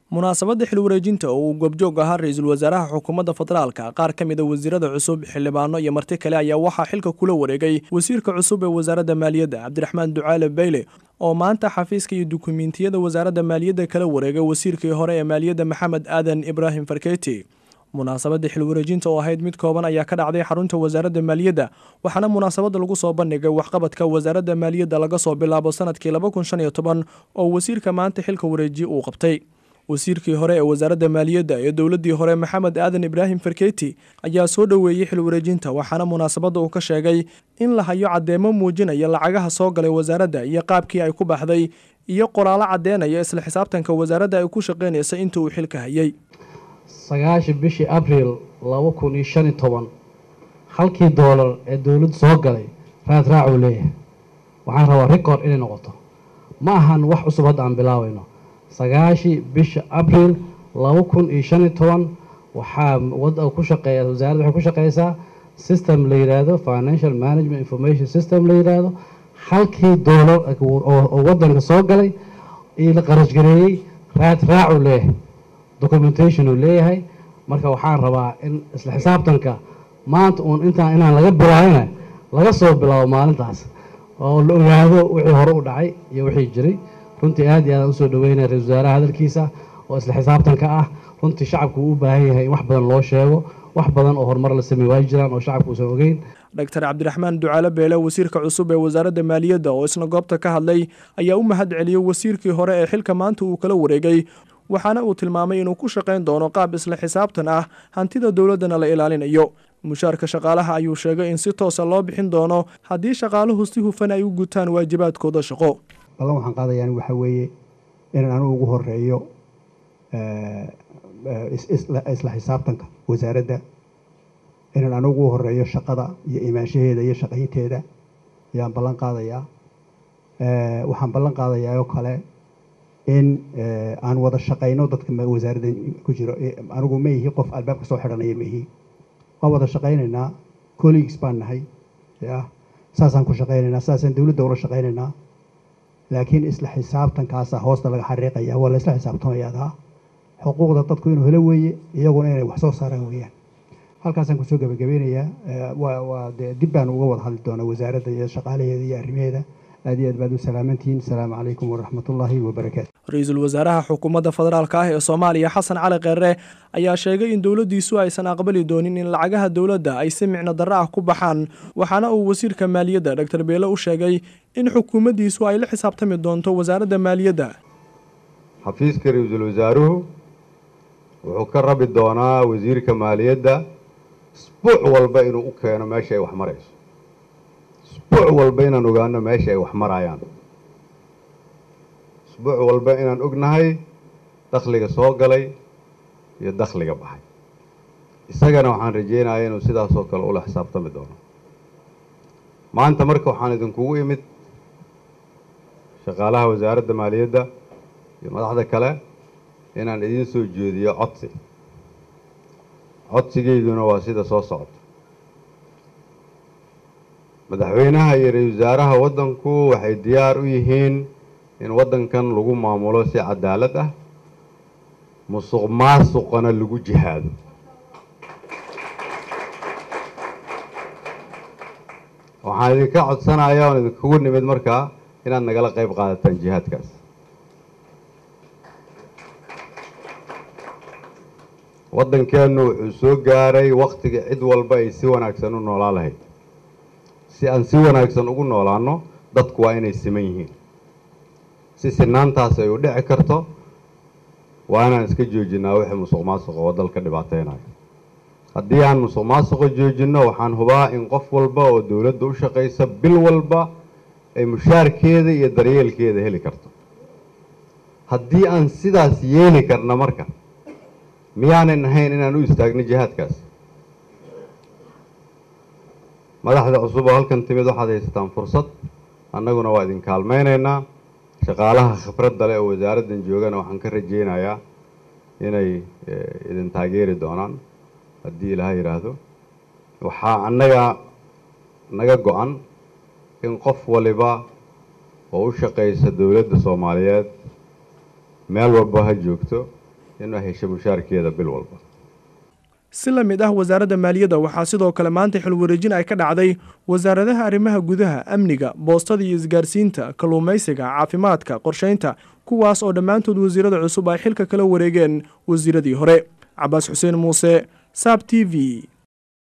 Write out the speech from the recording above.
munaasabadda xil wareejinta oo uu goobjoog ahaa ra-iisul wasaaraha xukuumadda federaalka qaar ka mid a wasiirada cusub xildhibaano iyo marti kale ayaa waxaa xilka kula wareegay wasiirka cusub ee wasaaradda maaliyadda cabdiraxmaan ducaale beyle oo maanta xafiiska iyo dukumiintiyada wasaaradda maaliyadda kala wareegay wasiirkii hore ee maaliyadda maxamed aadan ibraahim farkeeti munaasabadda xil wareejinta oo ahayd mid kooban ayaa ka dhacday xarunta wasaaradda maaliyadda waxaana munaasabadda lagu soo bandhigay waxqabadka wasaaradda maaliyadda laga soo bilaabo sanadkii laba kun shan iyo toban oo wasiirka maanta xilka wareejiye uu qabtay wasiirkii hore ee wasaaradda maaliyadda ee dowladdii hore maxamed aadan ibraahim farkeeti ayaa soo dhoweeyey xil wareejinta waxaana munaasabadda uu ka sheegay in la hayo caddeemo muujinaya lacagaha soo galay wasaaradda iyo qaabkii ay ku baxday iyo qoraalo caddeynaya isla xisaabtanka wasaaradda ay ku shaqaynaysa inta uu xilka hayay sagaashan bishii abriil laba kun iyo shan iyo toban halkii doolar ee dowladdu soo galay raad raacuu leeyahay waxaan rabaa record inay noqoto ma ahan wax cusub hadda aan bilaabayno sagaashii bisha abriil laba kun iyo shan iyo toban waxaa wada ku shaqeeya wasaaradda waxay ku shaqeysaa system la yidhaahdo financial management information system la yidhaahdo halkii doolar oo wadanka soo galay iyo la qarashgareeyey raad raacuu leeyahay documentation uu leeyahay marka waxaan rabaa in isla xisaabtanka maanta uun intaan inaan laga bilaabina laga soo bilaabo maalintaas oo la ogaado wixii hore u dhacay iyo wixii jiray runtii aad iyo aadaan usoo dhaweynaya ra-isul wasaaraha hadalkiisa oo isla xisaabtanka ah runtii shacabku uu u baahan yahay in wax badan loo sheego wax badan oo horumar la sameey waa jiraan oo shacabku uusan ogeyn doctor cabdiraxmaan ducaale beele wasiirka cusub ee wasaaradda maaliyadda oo isna goobta ka hadlay ayaa u mahad celiyey wasiirkii hore ee xilka maanta uu kala wareegay waxaana uu tilmaamay inuu ku shaqayn doono qaab isla xisaabtan ah hantida dowladdana la ilaalinayo mushaarka shaqaalaha ayuu sheegay in si toosa loo bixin doono haddii shaqaaluhu si hufan ay u gutaan waajibaadkooda shaqo ballan waxaan qaadayaan waxaa weeye inaan anigu ugu horeeyo isla xisaabtanka wasaaradda inaan anigu ugu horeeyo shaqada iyo imaanshaheeda iyo shaqaynteeda ayaan ballan qaadayaa waxaan ballan qaadayaa oo kale in aan wada shaqayno dadka wasaaradda ku jiro anigu ma ihi qof albaabka soo xidhanaya ma ihi waan wada shaqaynaynaa colleagues baan nahay ya saasaan ku shaqaynaynaa saasaan dowladda ula shaqaynaynaa laakiin isla xisaabtankaasa hoosta laga xariiqaya waa la isla xisaabtamayadaa xuquuqda dadku inuu helo weeye iyaguna inay wax soo saaraan weeyaan halkaasaan kusoo gabagabeynayaa waa waa dee dib baan uga wada hadli doonaa wasaaradda iyo shaqaalaheeda iyo arrimaheeda aad iyo aad baad u salaamantihiin asalaamu calaykum waraxmatullaahi wabarakaatu ra-iisul wasaaraha xukuumadda federaalka ah ee soomaaliya xasan cali kheere ayaa sheegay in dowladdiisu aysan aqbali doonin in lacagaha dowladda ay si micno darro ah ku baxaan waxaana uu wasiirka maaliyadda doctor beele u sheegay in xukuumaddiisu ay la xisaabtami doonto wasaaradda maaliyadda xafiiska ra-iisul wasaaruhu wuxuu ka rabi doonaa wasiirka maaliyadda isbuuc walba inuu u keeno meesha ay wax marayso isbuuc walba inaan ogaano meesha ay wax marayaan isbuuc walba inaan ognahay dakhliga soo galay iyo dakhliga baxay isagana waxaan rajeynayaa inuu sidaasoo kale ula xisaabtami doono maanta marka waxaan idinkugu imid shaqaalaha wasaaradda maaliyadda iyo madaxda kale inaan idiin soo jeediyo codsi codsigeyduna waa sida soo socota madaxweynaha iyo ra-isul wasaaraha waddanku waxay diyaar u yihiin in waddankan lagu maamulo si cadaalad ah musuq maasuqana lagu jihaado waxaan idinka codsanaya oon idinkugu nimid markaa inaad nagala qayb qaadataan jihaadkaas waddankeennu wuxuu soo gaaray wakhtiga cid walba ay si wanaagsan u noolaa lahayd si aan si wanaagsan ugu noolaano dadku waa inay siman yihiin si sinaantaas ay u dhici karto waa inaan iska joojinaa wixii musuq maasuqa oo dalka dhibaateynayo haddii aan musuq maasuqa joojinno waxaan hubaa in qof walba oo dowladda u shaqaysa bil walba ay mushaarkeeda iyo daryeelkeeda heli karto haddii aan sidaas yeeli karna marka miyaanan ahayn inaan u istaagno jihaadkaas madaxda cusub oo halkan timid waxaad haysataan fursad annaguna waa idin kaalmaynaynaa shaqaalaha khibradda leh oo wasaaraddan joogana waxaan ka rajeynayaa inay idin taageeri doonaan haddii ilaha yidhaahdo waxaa annaga naga go-an in qof waliba oo u shaqaysa dowladda soomaaliyeed meel walba ha joogto inay hesho mushaarkeeda bil walba si la mid ah wasaaradda maaliyadda waxaa sidoo kale maanta xilwareejin ay ka dhacday wasaaradaha arrimaha gudaha amniga boostada iyo isgaarsiinta kalluumaysiga caafimaadka qorshaynta kuwaas oo dhammaantood wasiirada cusub ay xilka kala wareegeen wasiiradii hore cabaas xuseen muuse saab t v